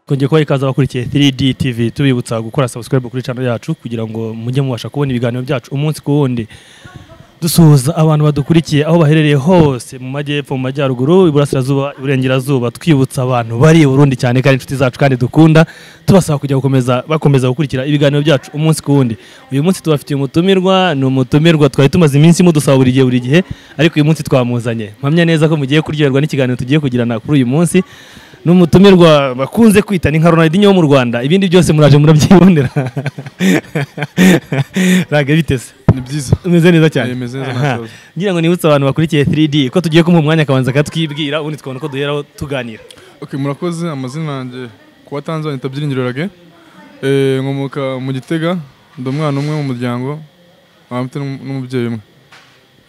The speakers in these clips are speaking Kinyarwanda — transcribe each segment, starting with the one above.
kongera kubaha ikaze abakurikiye 3D TV tubibutsa gukora subscribe kuri channel yacu kugira ngo mujye mubasha kubona ibiganiro byacu umunsi ku wundi dusuhuza abantu badukurikiye aho baherereye hose mu majyepfo mu majyaruguru iburasirazuba iburengerazuba twibutsa abantu bari i burundi cyane kandi inshuti zacu kandi dukunda tubasaba kujya gukomeza bakomeza gukurikira ibiganiro byacu umunsi ku wundi uyu munsi tubafitiye umutumirwa ni umutumirwa twari tumaze iminsi mudusaba buri gihe buri gihe ariko uyu munsi twamuzanye mpamya neza ko mugiye kuryoherwa n'ikiganiro tugiye kugirana kuri uyu munsi ni umutumirwa bakunze kwita ni nka Ronaldinho wo mu Rwanda ibindi byose muraje murabyibonera raga bitese ni byiza umeze neza cyane Eh, meze neza nta Aha. kibazo. ngira ngo nibutse abantu bakurikiye 3D ko tugiye kumuha umwanya akabanza akatwibwira ubundi tukabona uko duheraho tuganira okay murakoze amazina yanjye kuba tanzania tabyiringiro rage nkomoka mu gitega ndi umwana umwe mu muryango nkaba mfite n'um- n'umubyeyi umwe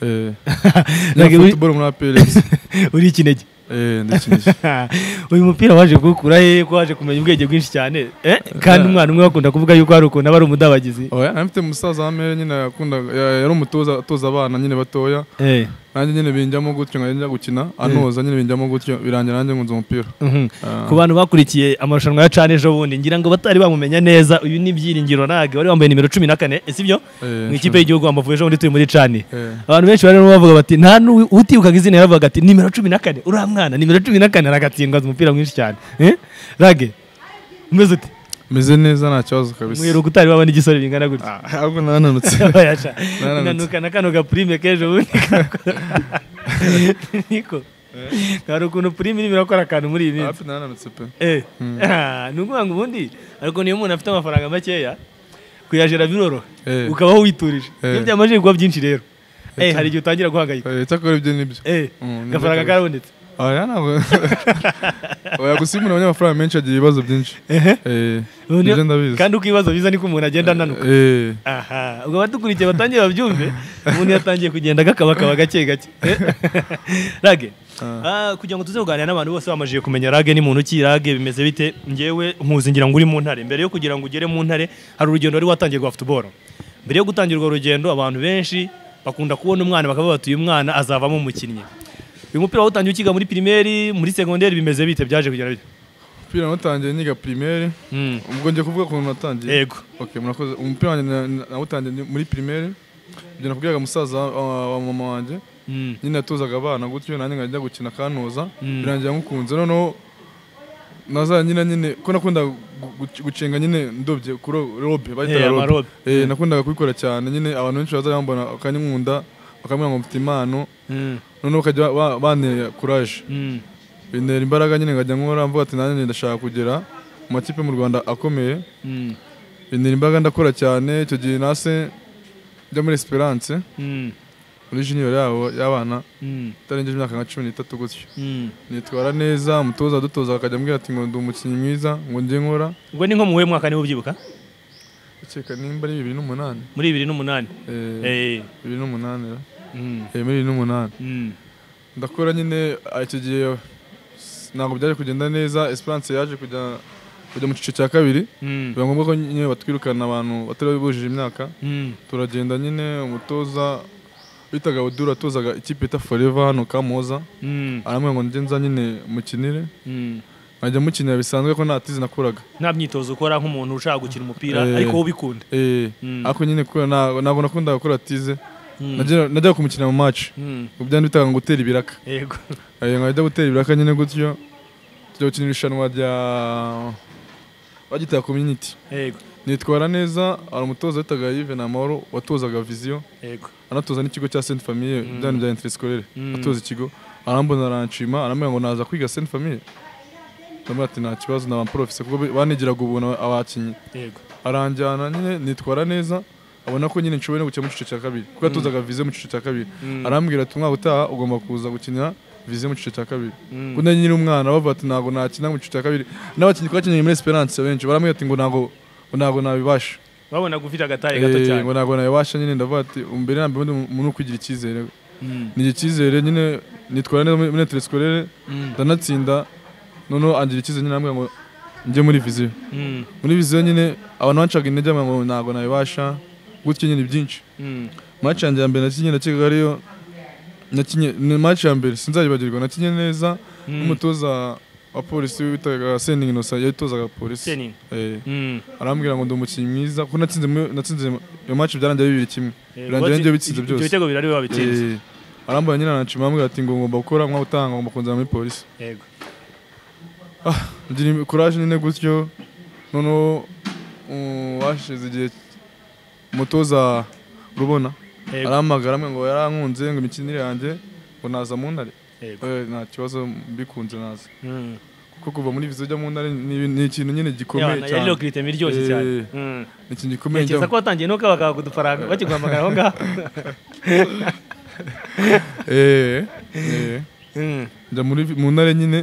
Eh, nkina Rage, uri- football muri APRX. uri ikinege Eh, ndakinishye. uyu mupira waje kuwukura he ko waje kumenya ubwenge bwinshi cyane Eh, kandi umwana umwe bakunda kuvuga yuko hari ukuntu aba ari umudabagizi Oya, nari mfite musaza wa mere nyine yakundaga ya- yari umutoza atoza abana nyine batoya Eh, nanjye nyine binjyamo gutyo nkajya njya gukina anoza nyine binjyamo gutyo birangira nanjye nkunze umupira mhm. Ah. ku bantu bakurikiye amarushanwa ya cana ejo bundi ngira ngo batari bamumenya neza uyu ni byiringiro rage wari wambaye nimero cumi na kane eh, sibyo Eh, mu ikipe y'igihugu Amavubi ejo bundi turi muri cani eh. abantu benshi barimo bavuga bati nta n'uwi- utibukaga izina yaravugaga ati nimero cumi na kane uriya mwana nimero cumi na kane aragatsindwa azi umupira mwinshi cyane Eh? rage umeze ute meze neza nta kibazo kabisa mwiheruka utari waba n'igisore bingana gutya Ah, ahubwo nananutse bayasha Naranutse. inanuka na kano gapurime k'ejo bundi niko hari ukuntu purime irimo irakora akantu muri iyi minsi hafi nananutse pe Eh. Ah, ni ukuvuga ngo ubundi ariko niyo umuntu afite amafaranga makeya kuyajera biroroha Eh. ukabaho witurije Eh. iyo byamajije kuba byinshi rero Eh, hari igihe utangira guhangayika Eh, icyakora ibyo nibyo Eh, Mm, agafaranga nibyo karabonetse oya ntabwo oya gusimbura abanyamafaranga menshi agira ibibazo byinshi Eh, Ubundi- nibyo ndabizi kandi uko ibibazo biza niko umuntu agenda ananuka Eh, aha ubwo abadukurikiye batangiye babyumve umuntu yatangiye kugenda agakabakaba gake gake Eh? rage Ah, kugira ngo tuze kuganira n'abantu bose bamajije kumenya rage ni muntu ki rage bimeze bite ngewe nkuzi ngira ngo uri mu ntare mbere yo kugira ngo ugere mu ntare hari urugendo wari watangiye rwa futuboro mbere yo gutangira urwo rugendo abantu benshi bakunda kubona umwana bakavuga bati uyu mwana azavamo umukinnyi uyu mupira wawutangiye ukiga muri pirimeri muri segonderi bimeze bite byaje kugera bite umupira natangiye niga primaire Mm, ubwo njye kuvuga ukuntu natangiye yego okay murakoze umupira wanjye na- na- nawutangiye ni- muri primaire ibyo nakubwiraga musaza wa- wa wa mama wanjye Mm, nyine yatozaga abana gutyo nanjye nkajya gukina kanoza Mm. birangira nkukunze noneho naza nyine nyine ko nakundaga gu- gu- gucenga nyine ndobye kuri robe Eh, bayitaga robe amarobe. Eh, nakundaga kubikora cyane nyine abantu benshi baza bambona bakanyinkunda bakambwira ngo mfite impano mm, noneho bakajya ba- bantera kuraje mm, bintera imbaraga nyine nkajya nkora mvuga ati nanjye ndashaka kugera mu makipe mu rwanda akomeye mm, bintera imbaraga ndakora cyane icyo gihe nase njya muri esperance mm, muri junior yabo y'abana mm, itarengeje imyaka nka cumi n'itatu gutyo mm. nitwara neza umutoza adutoza akajya ambwira ati ngo ndi umukinnyi mwiza ngo njye nkora ubwo ni nko mu wuhe mwaka niba ubyibuka ukeka nimba ari bibiri n'umunani muri bibiri n'umunani Eh, Eh, bibiri n'umunani ra? mm, Eh, muri bibiri n'umunani mm, ndakora nyine ah, icyo gihe s- ntabwo byaje kugenda neza esperance yaje kujya kujya mu cyiciro cya kabiri mm, biba ngombwa ko nyine batwirukana abantu batari bujuje imyaka mm, turagenda nyine umutoza bitaga odura atozaga ikipe yita foreva hano kamoza mm, arambwira ngo njye nza nyine mukinire mm. nkajya mukinira bisanzwe ko nta tizi nakoraga nta myitozo ukora nk'umuntu ushaka gukina umupira Eh. ariko wowe ubikunda Eh, Mm. ariko nyine kubera nta- ntabwo nakundaga gukora tize Mm, najya najyaga kumukina mu maci mm, byari bitaga ngo gutera ibiraka yego Eh, nkajya gutera ibiraka nyine gutyo tujya gukina irushanwa rya bagitaga community yego nitwara neza hari umutoza witaga Yves Namahoro watozaga viziyo yego anatoza n'ikigo cya Sainte Famille Mm. byane bya Interscolaire Mm. atoza ikigo arambona aranshima arambwira ngo naza kwiga Sainte Famille ndamubwira ati nta kibazo naba professeur kuko be- banigiraga ubuntu abakinnyi yego aranjyana nyine nitwara neza abona ko nyine nshoboye no gukina mu cyiciro cya kabiri kuko yatozaga viziyo mu cyiciro cya kabiri Mm, arambwira ati umwaka utaha ugomba kuza gukinira viziyo mu cyiciro cya kabiri mm, kuko nyiri umwana bavuga ati ntabwo nakina mu cyiciro cya kabiri n'abakinnyi twakinnye muri Esperance benshi baramubwira ati ngo ntabwo ngo ntabwo nabibasha babonaga ufite agataye gato Eh, cyane ngo ntabwo nabibasha nyine ndavuga ati mbere na mbere undi umuntu uri kugira icyizere Mm, ni icyizere nyine nitwara neza muri interescolaire mm, ndanatsinda noneho angira icyizere nyine arambwira ngo njye muri viziyo mm, muri viziyo nyine abantu bancaga intege bamwe ngo ntabwo nabibasha gutyo nyine byinshi mm, match yanjye ya mbere nakinye nakekaga ariyo nakinye ni match ya mbere sinzayibagirwa nakinye neza mm, n'umutoza abapolisi witaga sendingi inosa yayitozaga polisi seninga Eh, Mm. arambwira ngo ndi umukinnyi mwiza kuko natsinze muri- natsinze iyo match byarangiye bibiri kimwe Eh, birangira watsi- ngewe bitsinze ibyo byose. bitego birari biba bitsinze Eh, arambwira nyine aranshima arambwira ati ngo ngomba gukora nk'aho utanga ngomba kunzana muri polisi yego ngira kuraje nyine gutyo noneho um, hashize igihe umutoza rubona Yego. arampamagara amwe ngo yarankunze ngo imikinire yanjye ngo naza mu ntare yego Eh, nta kibazo mbikunze naza Mm. kuko kuva muri vizo ujya mu ntare ni ibintu- ni ikintu nyine gikomeye Yabana, yari cyane iyo kiritemo iryoshye Eh, cyane Mm. ni ikintu gikomeye ntekereza njyamo. ko watangiye nuko bakaguha udufaranga bakiguhamagara aho ngaho Eh, eh. Mm. njya muri mu ntare nyine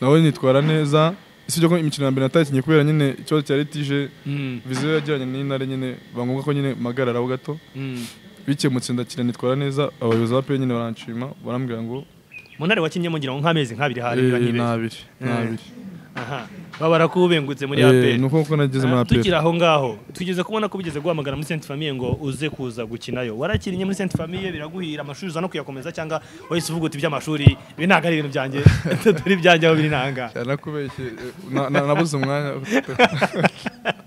nawe nitwara neza usibye ko imikino ya mbere natakinnye kubera nyine ikibazo cyari tije Mm. viziyo yagiranye n'intare nyine bangombwa ko nyine mpagarara ho gato Mm. bikemutse ndakira nitwara neza abayobozi ba pe nyine baranshima barambwira ngo mu ntare wakinnyemo ngira ngo nk'amezi nk'abiri hari "Eh, biranyibeshye. ni abiri ni Eh, abiri aha baba barakubengutse muri Eh, aperi ni uko kuko nageze muri aperi tukiri aho ngaho tugeze kubona ko bigeze guhamagara muri Sainte Famille ngo uze kuza gukinayo warakinnye muri Sainte Famille biraguhira amashuri uza no kuyakomeza cyangwa wahise uvuga uti iby'amashuri ibi ntabwo ari ibintu byanjye turi byanjye aho biri nanga yanakubeshye eh, na- na- nabuze umwanya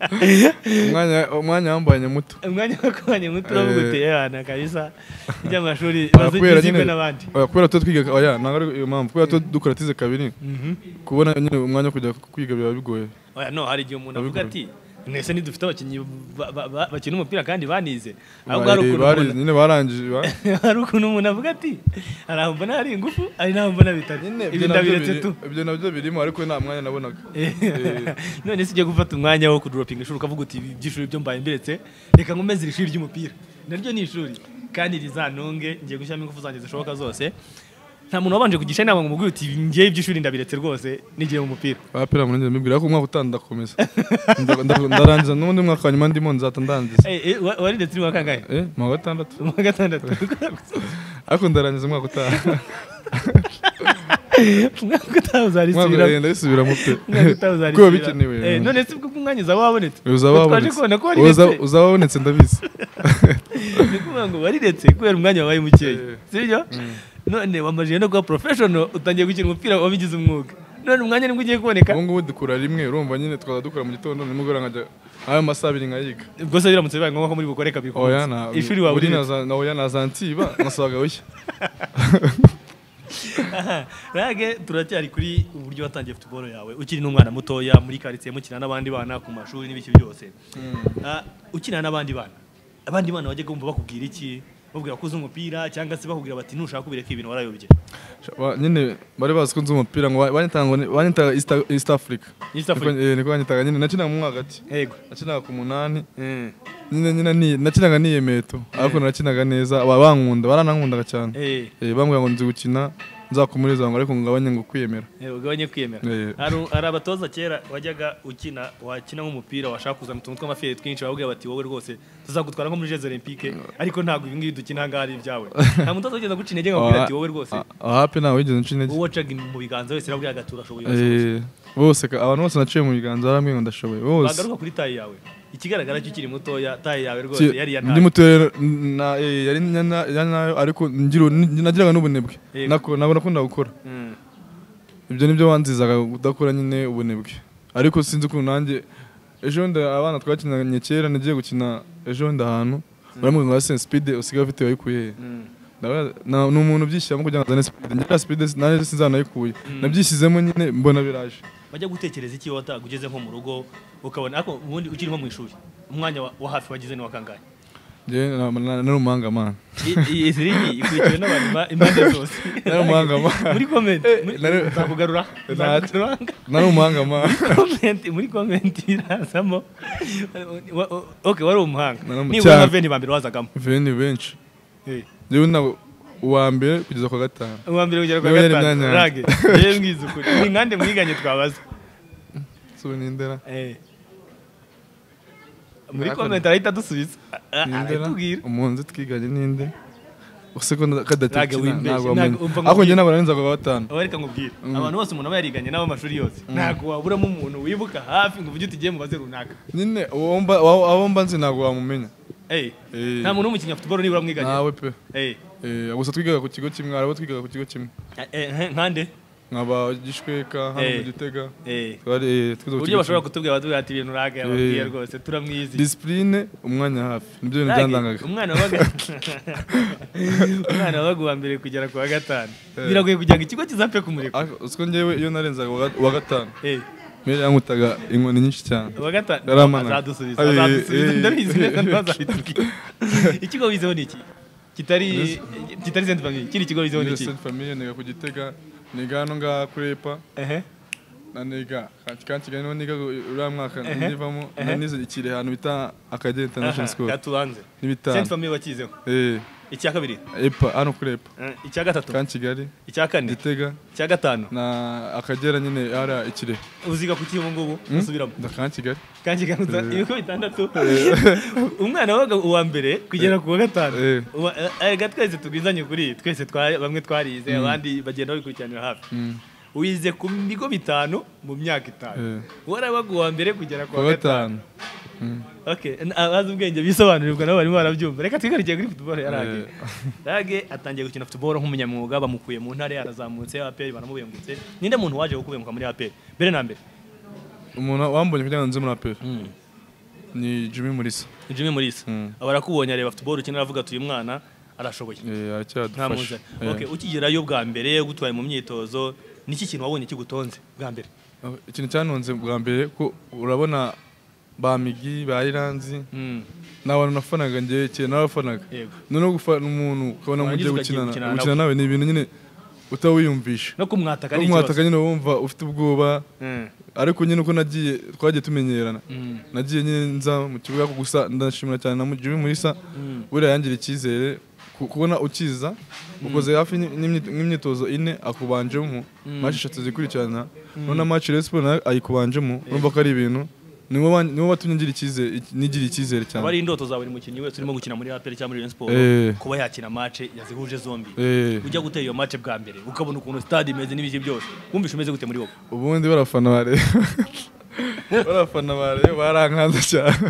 umwanya- umwanya wambanye muto umwanya wo kubanya muto uravuga uti yana kabisa iby'amashuri Kubera bazigizwe nyine- n'abandi Oya, kubera tuba twiga oya ntabwo ari iyo mpamvu kubera tuba dukora tize kabiri kubona nyine umwanya wo kujya kwiga biba bigoye oya no hari igihe umuntu avuga Abikora. ati mwese ntidufite abakinnyi ba- ba- ba- bakina umupira kandi banize ahubwo hari Bari- ukuntu bari- umuntu- nyine barangije ba- hari ukuntu umuntu avuga ati hari aho mbona hari ingufu hari n'aho mbona bitari ibi ibyo nabyo ndabiretse biri- tu ibyo nabyo birimo ariko nta mwanya nabonaga none se ujya gufata umwanya wo kuduropinga ishuri ukavuga uti "Ibi by'ishuri byo mbaye mbiretse reka nkomeze iri shuri ry'umupira naryo ni ishuri kandi rizanunge ngiye gushyiramo ingufu zanjye zishoboka zose nta muntu wabanje kugisha inama ngo umubwire uti ngewe iby'ishuri ndabiretse rwose n'igihe mu mupira abapira muri njye mbibwira ko umwaka utaha ndakomeza Nda- nda- ndarangiza n'ubundi mwaka wa nyuma ndimo nzata ndangiza Eh, eh, wa- wariretse uri mu wa kangahe eh mu wa gatandatu mu wa gatandatu ariko ndarangiza umwaka utaha umwaka utaha umwaka uzarisubiramo utaha ndabisubiramo pe umwaka utaha uzarisubiramo kuko bikenewe Eh, none se ubwo umwanya uzaba wabonetse uzaba Twaje wabonetse kubona ko wari Uza- ndetse. uzaba wabonetse ndabizi ni ukuvuga ngo wariretse kubera umwanya wabaye mukeya Eh. sibyo none wamajije no kuba porofeshono utangiye gukina umupira wabigize umwuga none umwanya nibwo ugiye kuboneka ubu ngubu dukora rimwe urumva nyine twaza dukora mu gitondo nimugora nkajya ayo masaha abiri nkayiga ubwo se biramutse bibaye ngombwa ko muri bukore kabiri ku munsi. oya na ishuri wawe buri uriretse. naza na oya nazansiba nasabaga bushya Aha, rage turacyari kuri uburyo watangiye futuboro yawe ukiri n'umwana mutoya muri karitsiye mukina n'abandi bana ku mashuri n'ibiki byose Ah, ukina n'abandi bana abandi bana wajyaga wumva bakubwira iki babwira ko uzi umupira cyangwa se bakubwira bati ntushaka kubireka ibintu warayobye Ba- nyine bari bazi ko nzi umupira ngo ba- banyitaga ngo ni- banyitaga East East Africa East Africa. Niko- eh, niko banyitaga nyine nakinaga mu mwaka ati yego nakinaga ku munani Eh, nyine nyine ni- nakinaga niyemeto ariko narakinaga neza ba- bankunda baranankundaga cyane eh. Eh, bambwira ngo nzi gukina nzakomereza ngo ariko ngabanye ngo kwiyemera Eh, ugabanye kwiyemera Eh. Hari- hari abatoza kera wajyaga ukina wakina nk'umupira washaka kuzana utuntu tw'amafere twinshi bakubwira bati wowe rwose tuzagutwara nko muri jeze olympique ariko ntabwo ibi ngibi dukina ahangaha ari ibyawe nta mutoza wigeze guca intege ngo akubwire ati wowe rwose Ah, ah, hapi ntawe wigeze nca intege wowe wacaga mu biganza wese arabwira ati urashoboye urasohoza." Eh, bose ka- abantu bose naciye mu biganza barambwiye ngo ndashoboye bose bagaruka kuri taye yawe ikigaragara cyo ukiri mutoya taye yawe rwose Ki- yari iya ndi nabi muto rero n- na- eh, yari nya- na- ya nayo ariko ngira nagiraga n'ubunebwe Yego. nako nako nakunda gukora Mm. ibyo nibyo banzizaga kudakora nyine ubunebwe ariko sinzi ukuntu nanjye ejo bundi abana twakinanye kera nagiye gukina ejo bundi ahantu baramubwira ngo asense speed usigaye ufite wayikuye he Mm. Ndabaza- na- ni umuntu ubyishyiramo kugira ngo azane speed ngira speed nanjye sinzanayikuye nabyishyizemo nyine mbona biraje bajya gutekereza iki wataga ugeze nko mu rugo ukabona ariko ubundi ukiri nko mu ishuri umwanya wa- wa hafi wagize ni wa kangahe njyewe na- na- nari umuhangamana I- iyi zirigi ikurikiwe n'abantu ba- impande zose nari umuhangamana muri komenti Eh, muri- nari- nzakugarura Ntacyo. nzakugarura nari umuhangamana komenti muri komenti birazamo Wa- wa- ok wari umuhanga Nari umu- nibura nka cyane. veni ba mbere wazagamo Ibi ni benshi Eh, njyewe ntabwo uwa mbere kugeza kwa gatanu uwa mbere kugera kwa Niba yari gatanu imyanya rage yanjye. yewe mwiza ukuri ni nkande mwiganye twabaza suri n'indera Eh. muri Nakora. komenti arahita adusubiza A- a- n'indera aratubwira umunsi twiganye n'inde use ko Ntabwo kadatekina wimbeshye, ntabwo ntabwo wamenye umva ngo ariko njye ubwire. ntabwo narinzaga kwa gatanu aho reka nkubwire abantu bose umuntu aba yariganye n'abo amashuri yose ntabwo waburamo umuntu wibuka hafi ngo uvuge uti igiye mubaze runaka nyine uwo mba- wa- abo mba nzi ntabwo wamumenya Eh, Eh. nta muntu w'umukinnyi wa futuboro nibura mwiganye nawe pe Eh, Eh, gusa twigaga ku kigo kimwe hari abo twigaga ku kigo kimwe eh, eh, nkande nkaba gishweka hano mu Eh. gitega Eh. twari twize uburyo bashobora kutubwira batubwira ati ibintu urage ababwiye rwose turamwizi disipurine umwanya hafi nibyo bintu Rage, byandangaga umwana wabaga umwana wabaga uwa mbere kugera ku wa gatanu Eh. biragoye kugira ngo ikigo kizapfe kumureka Ariko uziko ngewe iyo narenzaga uwa ga- uwa gatanu Eh, mbere yankutaga inkoni nyinshi cyane uwa gatanu Yaramana. azadusubiza Ay, azadusubiza eh, ndabizi neza eh, ntazabitubwira ikigo wizeho ni iki kitari kitari senti famille kiri ikigo wizeho ni iki University Famille niga ku gitega niga hano ngaha kuri EPA ehe na niga kanti kanti niga niga uriya mwaka Ehe. nivamo Ehe. na nize ikiri ahantu bita Akagera International School yatubanze senti n'ibitanu famille wakizeho eh icya kabiri EPA hano kuri EPA eh, icya gatatu kan Kigali icya kane Gitega icya gatanu na Akagera nyine hariya ikirehe uziga kuki ubu ngubu usubiramo ndakan Kigali kandi ganuza ibigo bitandatu umwana wabaga uwa mbere kugera ku wa gatanu Eh. Uwa- eh, erega twese tugwizanye kuri twese twa- bamwe twarize abandi bagenda babikurikiranira hafi Mm. wize ku bigo bitanu mu myaka itanu Eh. warabaga uwa mbere kugera ku wa kuwa gatanu gatanu Okay, n- abazi ubwenge bisobanurirwa nabo barimo barabyumva reka twigarukiye kuri futuboro ya rage Eh. rage atangiye gukina futuboro nk'umunyamwuga bamukuye mu ntare yarazamutse aperi baramubengutse ninde muntu waje kukubenguka muri aperi mbere na mbere umuntu wambonye kugira ngo nze muri APR ni Jimmy Mulisa Jimmy Mulisa Mm. aba arakubonye areba futuboro ukina aravuga ati uyu mwana arashoboye eh nta muzanye aracyadufasha okay, Eh, ukigerayo bwa mbere gutwaye mu myitozo niki kintu wabonye kigutonze bwa mbere ikintu cyanonze bwa mbere ko urabona ba Migi ba Iranzi ni abantu nafanaga njyewe kera narabafanaga Yego. noneho gufana umuntu ukabona Warangiza mugiye ukagiye gukinana gukinana gukina nawe ni ibintu nyine utawiyumvisha no kumwataka ni umwataka ikibazo nyine wumva ufite ubwoba Mm. ariko nyine uko nagiye twagiye tumenyerana Mm. nagiye nyine nza mu kibuga ariko gusa ndashimira cyane na Jimmy Mulisa buriya yangira icyizere ku- kubona ukiza ukoze hafi n'imyi- n'imyitozo ine akubanjemo match eshatu zikurikirana none na match Rayon Sports nayo ayikubanjemo urumva ko ari ibintu nibo ban- nibo batumye ngira icyizere nigira icyizere aba cyane ari indoto za buri mukinnyi wese urimo gukina muri aperi cyangwa muri Rayon Sports Eh. kuba yakina mace yazihuje zombi Eh. ujya gutera iyo mace bwa mbere ukabona ukuntu stade imeze n'ibiki byose wumvishe umeze gute muri wowe ubundi barafana bare barafana bare barankanze cyane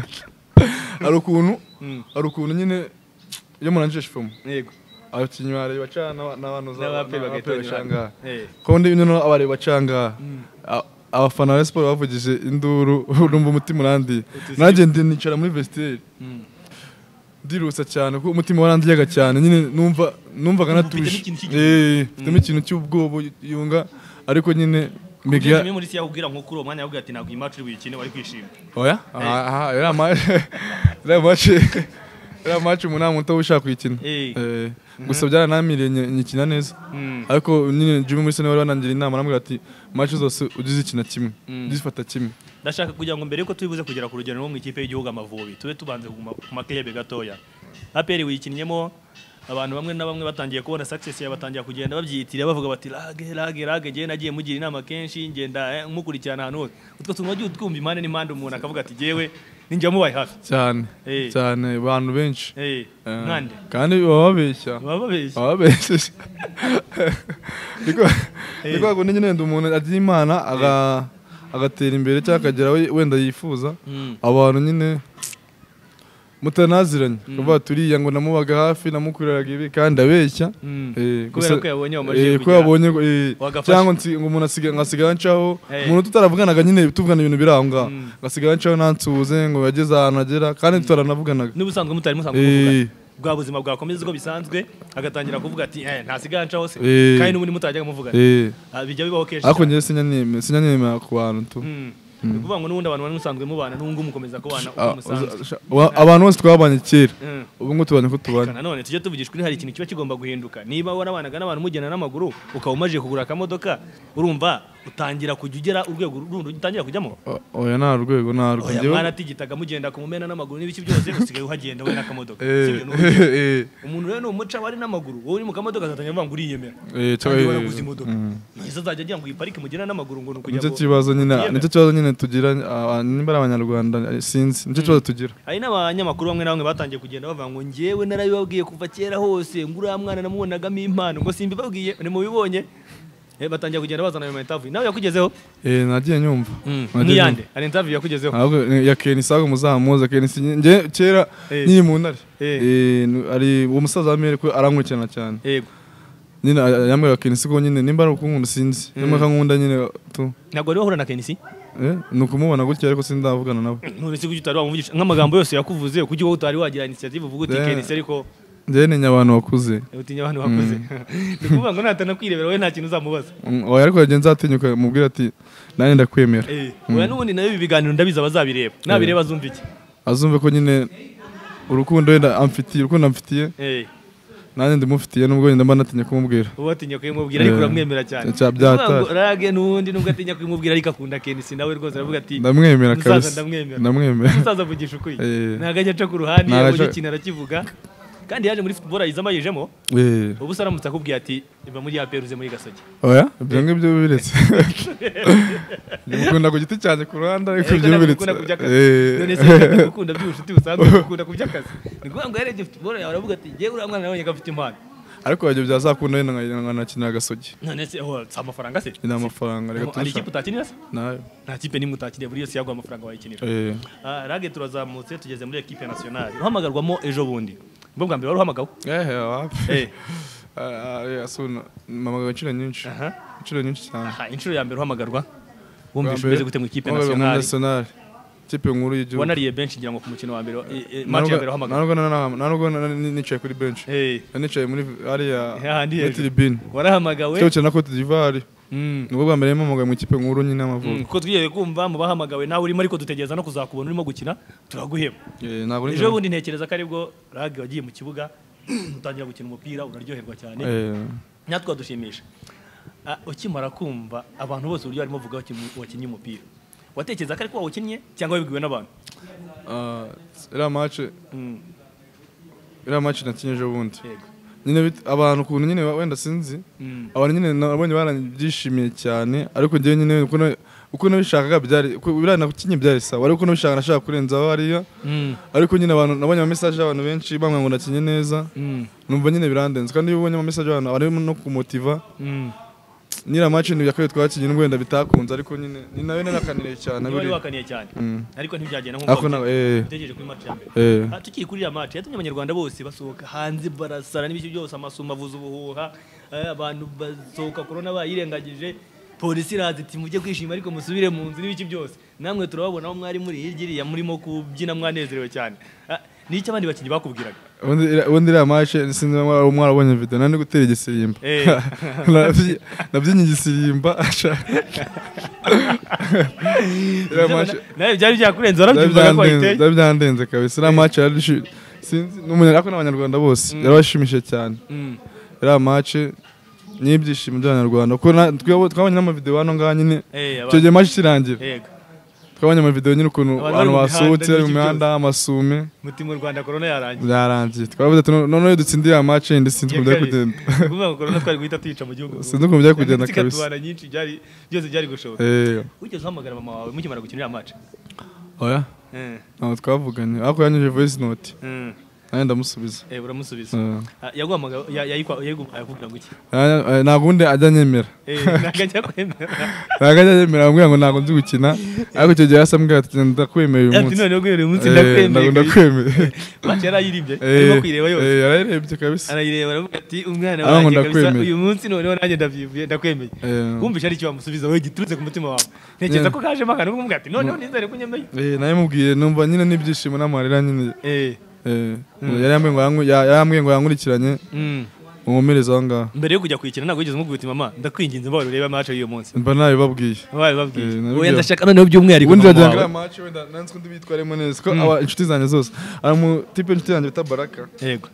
hari ukuntu hari ukuntu nyine iyo murangije shifomo yego abakinnyi bareba bacana n'aba- n'abantu za- n'abaperi n'aba- bagahita baca aha ngaha. Eh. ko ndi noneho abari bacanga a- abafana ba Rayon Sports bavugije induru urumva umutima urandiye nanjye ndi- nicara muri vestiaire ndirusa cyane kuko umutima warandiyaga cyane nyine numva Numva numvaga ufite natuje n'ikintu cy'igihugu. eh ufitemo ikintu cy'ubwoba yunga ariko nyine Jimmy Miguel Mulisa yakubwira nko kuri uwo mwanya yakubwira ati ntabwo iyi mace uri buyikine wari kwishima oya aha aha, iriya match iriya match iriya match umunani muto ushaka kuyikina Eh. Eh, gusa byaranamiriye nye- nyikina neza Mm. ariko nyine Jimmy Mulisa niwe wanangira inama arambwira ati match zose ujye uzikina kimwe ujye uzifata kimwe ndashaka kugira ngo mbere yuko tubibuze kugera ku rugero rwo mu ikipe y'igihugu amavubi tube tubanze kuguma ku makebe gatoya aperi wiyikinnyemo abantu bamwe na bamwe batangiye kubona success yawe batangira kugenda babyiyitira bavuga bati rage rage rage njyewe nagiye mugira inama kenshi ngenda eh, mukurikirana ahantu hose utwo tuntu wagiye twumva impande n'impande umuntu akavuga ati jyewe ninjya mubaye hafi cyane Eh. cyane abantu benshi Eh, Eh, nkande kandi baba babeshya baba babeshya baba babeshya niko niko ngo nyine wenda umuntu agira imana aga- agatera imbere cyangwa akagera aho wenda yifuza Mm. abantu nyine mutanaziranye kuvuga turiya ngo namubaga hafi namukuriraga ibi kandi abeshya Mm. Eh, Kubera gusa- ko yabonye wamajije eh, ko kugera. yabonye ngo- eh, Wagafashe. cyangwa nsi- ngo umuntu asiga- ngasigara ncaho Eh. umuntu tutaravuganaga nyine tuvugana ibintu biri aho ngaho Mm. ngasigara ncaho ntansuhuze ngo yageze ahantu agera kandi tutaranavuganaga n'ubusanzwe mutari musanzwe Eh. kuvuga bwa buzima bwakomeza uko bisanzwe agatangira kuvuga ati eh, ntasigaye nca hose Eh. kandi n'ubundi mutajyaga muvugana Eh, Ah, bijya bibaho kenshi ariko njyewe sinyanyemera sinyanyemera ku bantu tu Mm. Ni ukuvuga ngo n'ubundi abantu bari musanzwe mubana n'ubungu mukomeza kubana uko A- musanzwe uza- wa- abantu bose twabanye kera Mm. ubu ngubu tubanye uko tubanye Reka nanone tujye tuvugishwa hari ikintu kiba kigomba guhinduka niba warabanaga n'abantu mujyana n'amaguru ukaba umajije kugura akamodoka urumva utangira kujya ugera urwego rundi utangira kujyamo O- oya nta rwego nta rwego oya Njyewe- mwaratigitaga mugenda ku mumena n'amaguru n'ibiki byose usigaye uhagenda we n'akamodoka Eh, sibyo, n'uburyo. eh, umuntu rero ni umuca wari n'amaguru wowe uri mu kamodoka azatangira avuga ngo uriyemera eh, eh, kandi eh, waraguze imodoka mm. ntese azajya agira ngo iyi parike mugenda n'amaguru ngo ni ukujya nicyo ngo- kibazo nyine Yemera. nicyo kibazo nyine tugira ah, nimba ari abanyarwanda eh, sinzi nicyo kibazo tugira hari n'abanyamakuru bamwe na bamwe batangiye kugenda bavuga ngo njyewe narabibabwiye kuva kera hose ngo uriya mwana namubonagamo impano ngo simbibabwiye nimubibonye Eh, batangira kugenda bazana ayo ma interview nawe yakugezeho Eh, nagiye nyumva Nagiye nk'iyande hari interview yakugezeho ntabwo ya kenisi ahubwo muzamuze kenisi njye kera Eh. nyiri mu ntare Eh. Eh, nu- ari uwo musaza wa mere ko arankurikirana cyane yego nyine yambwira kenisi ko nyine nimba ari ukunkunda sinzi nimba akankunda nyine tu ntabwo wari wahura na kenisi eh, ni ukumubona gutya ariko sindavugana nawe none se kuki utari wamuvugisha nk'amagambo yose yakuvuze kuki wowe utari wagira inisiyative uvuga uti Yeah. kenisi ariko njyewe ni abantu bakuze utinya abantu bakuze ni ukuvuga ngo natanakwirebera wowe nta kintu uzamubaza Mm, oya ariko yagenze atinyuka mubwira ati nanjye ndakwemera Eh, oya n'ubundi nayo ibi biganiro ndabizi abazabireba nabireba azumva iki azumve ko nyine urukundo wenda amfitiye urukundo amfitiye Eh, nanjye ndimufitiye nubwo wenda mba natinya kumubwira wowe atinya kubimubwira ariko Eh, uramwemera cyane cya- Ni ukuvuga ngo byatashye. rage n'ubundi nubwo atinya kubimubwira ariko akunda kenisi nawe rwose aravuga ati ndamwemera Musaza, kabisa ndamwemera. ndamwemera umusaza avugisha ukuri Eh. ntabwo ajya aca ku ruhande Ntabwo yabonye aca- ikintu arakivuga kandi yaje muri football ayizamo ayijemo Eh, ubu se aramutse akubwiye ati iva muri ya peruze muri gasogi oya ibyo ngibyo biretse ndimukunda ku giti cyanjye ku ruhande ariko Ariko ibyo ntabwo biretse ukunda kuby'akazi Eh. none se reka gukunda by'ubucuti busanzwe ukunda kuby'akazi ni ukuvuga ngo yarebye football yawe aravuga ati yewe uriya mwana nabonye ko afite impano ariko ibyo byazakunda wenda nka- nkanakinira agasogi none se oh, si amafaranga se ni amafaranga reka hari ikipe turusha utakinira se nayo nta kipe nimwe utakiriye buri yose yaguha amafaranga wayikinira Eh, Ah, rage turazamutse tugeze muri ekipe nationale uhamagarwamo ejo bundi ubwo bwa mbere wari uhamagawe eh, wapi. Eh, Ah, ah, eh, asuna, mpamagara inshuro nyinshi aha. inshuro nyinshi cyane aha inshuro ya mbere uhamagarwa Bwa wumvishe mbere, umeze gute mu ikipe wambaye muri nationale nationale ikipe nkuru y'igihugu wanariye benshi ngira ngo ku mukino wa mbere wa- eh, eh, match ya mbere nta uhamagawe nubwo na- na- nta nubwo na- ni- nicaye kuri bench Eh, nicaye muri ariya hahandi muri hejuru. tribune warahamagawe cyo na Cote d'Ivoire Mm, nubwo bwa mbere yampamagaye mu ikipe nkuru nyine mm, y'amavuko kuko twigeze kumva mu bahamagawe nawe urimo ariko dutegereza no kuzakubona urimo gukina turaguheba Eh, ntabwo ejo nigeze- bundi ntekereza ko aribwo rage wagiye mu kibuga utangira gukina umupira uraryoherwa cyane Eh, natwe wadushimisha Ah, ukimara kumva abantu bose uburyo barimo bavuga wakinnye- wakinnye umupira watekereza ko ariko wawukinnye cyangwa wabibwiwe n'abantu ah, iriya match Mm, iriya match nakinye ejo bundi yego. nyine bit- abantu ukuntu nyine wenda sinzi Mm, abantu nyine nabonye barabyishimiye cyane ariko njyewe nyine uko na- uko nabishakaga byari uko biriya nakinye byari sawa ariko nabishaka nashaka kurenzaho hariya mm, ariko nyine abantu nabonye ama message y'abantu benshi bambwira ngo nakinye neza mm, numva nyine birandenze kandi iyo ubonye ama message y'abantu barimo no kumotiva mm. nyira match ni yakorewe twakinye n'ubwo wenda bitakunze ariko nyine ni nayo nakaniriye cyane Niba wari buriya. wakaniye cyane Mm. ariko ntibyagenda ariko nk'uko na eh utegereje kuri match ya mbere eh Ah, tukiri kuri iriya match yatumye abanyarwanda bose basohoka hanze barasara n'ibiki byose amasumo avuza ubuhuha eh, abantu basohoka korona bayirengagije polisi iraza iti mujye kwishima ariko musubire mu nzu n'ibiki byose namwe turababona aho mwari muri hirya iriya murimo kubyina mwanezerewe cyane Ah, ni icyo abandi bakinnyi bakubwiraga ubundi iriya- ubundi iriya match sinzi niba mwara- mwarabonye video nari ndi gutera igisirimba Eh. Nabyi- nabyinye igisirimba iriya match nawe byari byakurenze warabyumvaga ko wayiteye byari byandenze kabisa iriya match yari ishi- sinzi n'umunya- ariko n'abanyarwanda bose yarabashimishije cyane Mm, iriya match n'ibyishimo by'abanyarwanda kuko na- twaba- twabonye n'amavideo hano ngaha nyine eh, icyo abantu- gihe match irangira yego twabonye amavideo nyine ukuntu Abantu bari abantu mu mihanda basohotse bari mu n'ibiki mihanda amasume mutima mu rwanda korona yarangiye byarangiye twavuze ati "No- noneho iyo dutsindiye aya match yindi sinzi ukuntu byari kugenda Ni ukuvuga ngo korona twari guhita tuyica mu gihugu sinzi ukuntu byari kugenda Cyangwa kabisa zikatubana nyinshi byari- byose byari gushoboka Eh, wigeze uhamagara mama wawe mukimara gukina iriya match oya Eh, ntabwo twavuganye ariko yanyuje voice note mm. nanjye ndamusubiza Eh, uramusubiza Eh, Ah, yaguhamagaye ya- yayikwa- yayigu- yakubwira ngo iki nta- eh, ntabwo undi ajya anyemera Eh, ntabwo ajya kwemera ntabwo ajya anyemera amubwira ngo ntabwo nzi gukina ariko icyo gihe yasa ambwira ati ndakwemeye uyu ati munsi noneho guhera uyu munsi Eh, ntabwo ndakwemeye ndakwemeye match yari ayiribye Eh, arimo kuyireba yose eh, yarayirebye kabisa arayireba aravuga ati umwana Aravuga ngo wanjye kabisa ndakwemeye. uyu munsi noneho nanjye ndabyibuye ndakwemeye Eh, wumvishe ari icyo wamusubiza wowe giturutse ku mutima wawe ntekereza ko kajemo akantu kumubwira ati noneho nizere ko unyemeye eh, nayo mubwiye numva nyine n'ibyishimo n'amarira nyine Eh, Eh, yari yambwiye ngo yanku- ya- yari yambwiye ngo yankurikiranye mm. nkomereze aho ngaho mbere yo kujya kuyikina ntabwo wigeze umubwira uti mama ndakwinginze mbawe urebe match y'uyu munsi mba nabibabwiye wabaye babwiye Eh, nabibwiye. wowe ndashaka noneho by'umwihariko ubundi mama wagira ngo wawe. iriya match wenda nanze ko ndibitwaremo neza ko aba inshuti zanjye zose hari umutipe inshuti yanjye bita baraka yego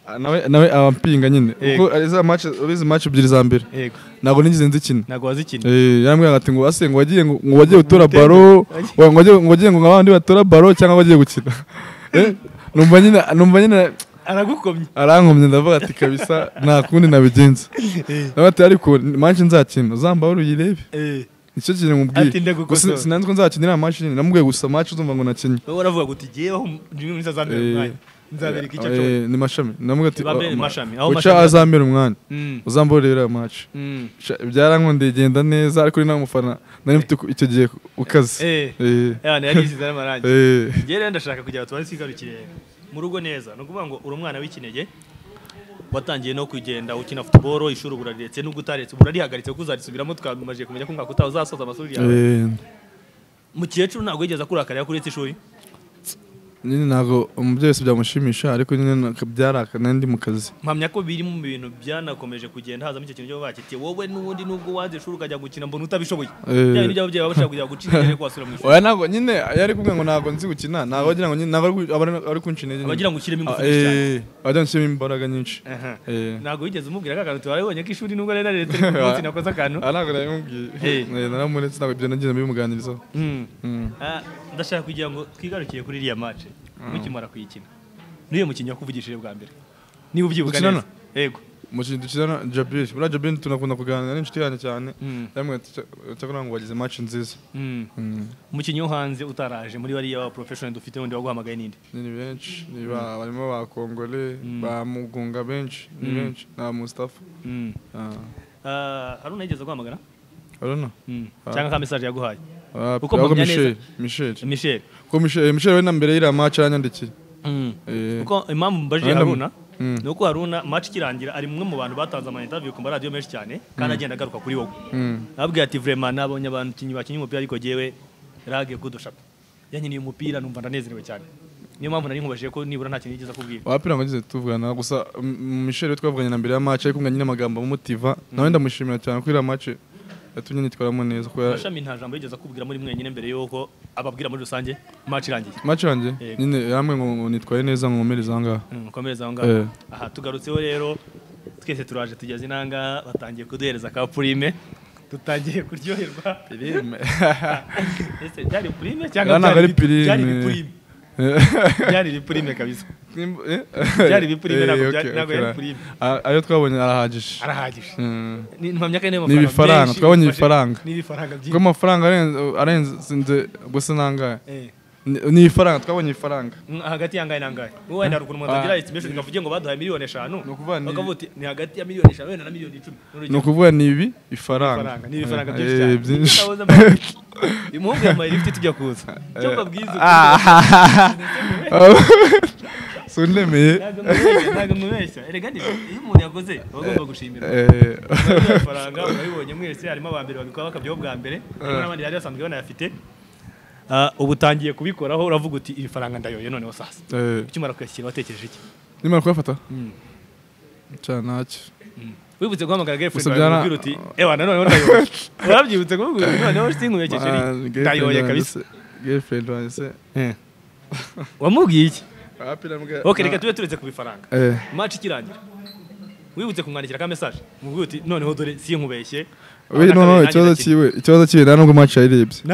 ah, nawe nawe abampinga nyine Yego. kuko izi match izi match ebyiri za mbere yego ntabwo nigeze nzikina ntabwo wazikina Eh, yarambwira ati ngo ase ngo wagiye ngo ngo wagiye utora baro wa- ngo wagiye ngo wagiye ngo abandi batora baro cyangwa wagiye gukina Eh, numva nyine numva nyine aragukomye arankomye ndavuga ati kabisa nta kundi nabigenza nawe ati ariko manshi nzakina uzambaho uruyirebe Eh, nicyo kintu mubwiye Ati ndagukosora. Gusa sinanzi ko nzakinira aya match nyine namubwiye gusa match uzumva ngo nakinye wowe uravuga guti jyeweho ndi muri zazambere Eh, umwanya nzabereka icyo Eh, nshoboye ni mashami namubwiye ati Bambe ni "Ah, ma- mashami, aho uca mashami- azambera umwanya Mm, uzambaho urebe aya match mm. Sha- byarankundeye genda neza ariko ni nawe mufana nari mfite ku- icyo gihe ukaze Eh. Eh. Abana yari yisize n'amarangi Eh. njyewe rero ndashaka kugira ngo tubanze twigarukire mu rugo neza ni ukuvuga ngo uri umwana w'ikinege watangiye no kugenda ukina futuboro ishuri ubu urariretse n'ubwo utaretse ubu urarihagaritse kuko uzarisubiramo twamaze kumenya ko mwaka utaha uzasoza amashuri yawe Eh, mukecuru ntabwo yigeze akurakarira kuri uretse ishuri nyine ntabwo umubyeyi wese byamushimisha ariko nyine na- byarakana ndi mu kazi mpamya ko biri mu bintu byanakomeje kugenda hazamo icyo kintu cyo bakitiye wowe n'ubundi n'ubwo wanze ishuri ukajya gukina mbona utabishoboye Eh. bya bintu by'ababyeyi baba bashaka kujya gucika intege ko wasubira mu ishuri oya ntabwo nyine yari kubwira ngo ntabwo nzi gukina ntabwo wagira ngo nyine ntabwo ari ku- aba ari kunca intege nyine. abagira ngo ushyiremo ingufu Ah, nyinshi cyane eh, abagira ngo ushyiremo imbaraga nyinshi Aha. Eh. ntabwo wigeze umubwira ko akantu tubarabonye ko ishuri nubwo rero leta iri ku munsi nakoze akantu Ah, ntabwo nabimubwiye Eh. Eh, naramuretse ntabwo ibyo nagiye bimuganirizaho Mm. Mm. Ah, ndashaka kugira ngo twigarukire kuri iriya match mukimara kuyikina niyo mukinnyi wakuvugishije bwa mbere niba ubyibuka Dukinana? neza yego umukinnyi dukina Jabir buriya Jabir tunakunda kuganira n'inshuti yanjye cyane Mm. yamwe cyakora ngo wagize match nziza Mm. Mm. umukinnyi wo hanze utaraje muri bariya ba professional dufite wundi waguhamagaye n'indi ni benshi ni ba barimo ba Kongole ba Mugunga benshi ni benshi na Mustafa Mm. Ah, Ah, hari unayigeze guhamagara urabona Mm. Ah. cyangwa ka message yaguhaye Ah, Uko ahubwo mpamya neza. Michel Michel Michel ko Michel Michel we na mbere y'ira match aranyandikiye Mm. Eh, kuko impamvu mbajije Arenda mu- Haruna Mm. ni uko Haruna match ikirangira ari mumwe mu bantu batanze ama interview ku maradiyo menshi cyane kandi agenda agaruka kuri wowe mm. ababwira ati vrema nabonye abantu kinyi bakinye umupira ariko jewe rage kudushaka yankeneye umupira numva ndanezerewe cyane niyo mpamvu nari nkubajije ko nibura nta kintu yigeze akubwira wapira ngo ngeze tuvugana gusa mm, Michel we twavuganye na mbere ya match ariko nyine amagambo amumotiva nawe ndamushimira cyane ko ira match yatumye nitwaramo neza ko ya- gashami nta jambo yigeze akubwira muri mwenyine mbere y'uko ababwira muri rusange match irangiye match yanjye Yego. nyine yamwe ngo ngo nitwaye neza ngo nkomereze aha ngaha Mm, komereza aho ngaho Eh. aha tugarutseho rero twese turaje tugeze inanga batangiye kuduhereza ka purime dutangiye kuryoherwa ese byari purime cyangwa Aya ntabwo ari bitu- byari purime. ibipurime byari ibipurime kabisa Byari byari ibipurime, ntabwo byari- ntabwo yari ibipurime. ayo twabonye arahagije arahagije Mm. Ni- mpamya ko ari n'ayo Ni mafaranga ibifaranga, menshi twabonye bifashe- ibifaranga. ni ibifaranga byinshi ubwo amafaranga arenze arenze gusa nangahe Eh. Ni- ni ifaranga twabonye ifaranga Mm, hagati yangahe nangahe wowe wenda hari ukuntu umuntu atagira estimation ikavuge ngo baduhaye miliyoni eshanu Ni ukuvuga ni- bakavuga ati ni hagati ya miliyoni eshanu wenda na miliyoni icumi ni ukuvuga ni ibi ifaranga Faranga, ni ibifaranga Eh, byinshi cyane byinshi Iyo utabuze amafaranga- umuhungu yambaye lift tujya kuza icyo mbabwiza ukuntu- sundemeye ntabwo mubeshya ntabwo mubeshya erega ni iyo umuntu yakoze aba agomba gushimira Eh, amafaranga urabibonye mwese harimo aba mbere babikora bakabyaho bwa mbere harimo n'abandi bari basanzwe banayafite Ah, ubu utangiye kubikoraho uravuga uti iri faranga ndayoye noneho sasa eh, ukimara kuyashyira watekereje iki nimara kuyafata Mm. cyane ntacyo wibutse guhamagara girlfriend Gusa wawe byara- umubwira uti ewa nanone ndayoye urabyibutse kumubwira uti noneho sinkubekeje Ah, ni girlfriend ndayoye wanjye kabisa se- girlfriend wanjye se wamubwiye iki Apira mbwa- ok reka na- tube turetse ku bifaranga Eh, match ikirangira wibutse kumwandikira ka message mubwira uti noneho dore sinkubeshye we no no ikibazo cyiwe ikibazo cyiwe nta nubwo match yayirebye